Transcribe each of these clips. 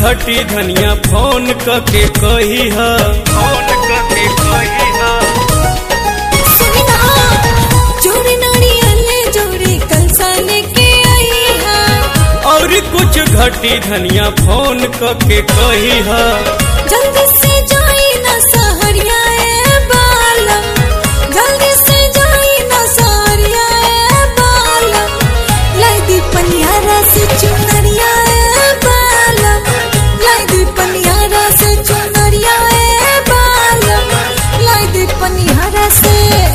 घटी धनिया फोन कके कही ह फोन कके कही ह सुना जोड़ी नारियल जोड़ी कलसा लेके आई है और कुछ घटी धनिया फोन कके कही ह जल्दी से जाई ना सहरिया ए बालम जल्दी से जाई ना सहरिया ए बालम लाई दी पनियारा से चुनरिया ए बालम लाई दी पनियारा से चुनरिया ए बालम लाई दी पनियारा से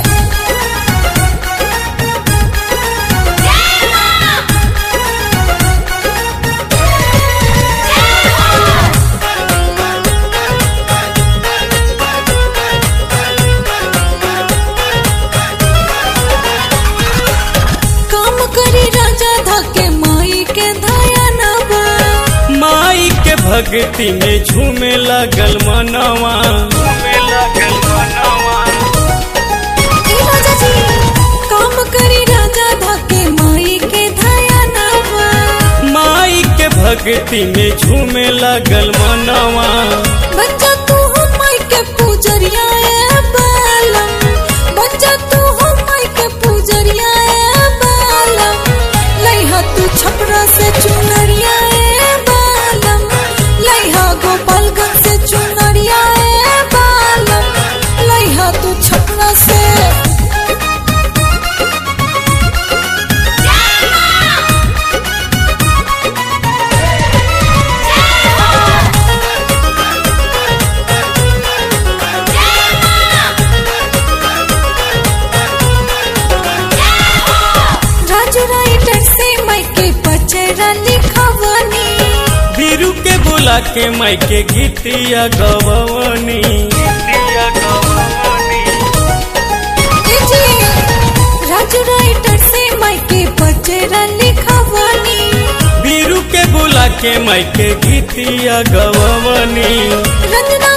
काम करी राजा धके माई के धया नवा माई के भक्ति में झूमे लगल मनवा झूमे लगल मनवा ए राजा जी काम करी राजा धके माई के धया नवा माई के भक्ति में झूमे लगल मनवा बच्चा तू हो माई के पूजरिया ए बालम बच्चा तू हो माई के पूजरिया ए बालम लइहा तू छपरा से चुनरिया ए बालम लइहा गोपालगंज से चुनरिया ए बालम लइहा तू छपरा से राजू राइटर से माई के पचरा लिखवनी बीरू के बोला के माई के गीतिया गवनी गीतिया गवनी ए जी, राजू राइटर से माई के पचरा लिखवनी बीरू के बोला के माई के गीतिया गवनी रंजना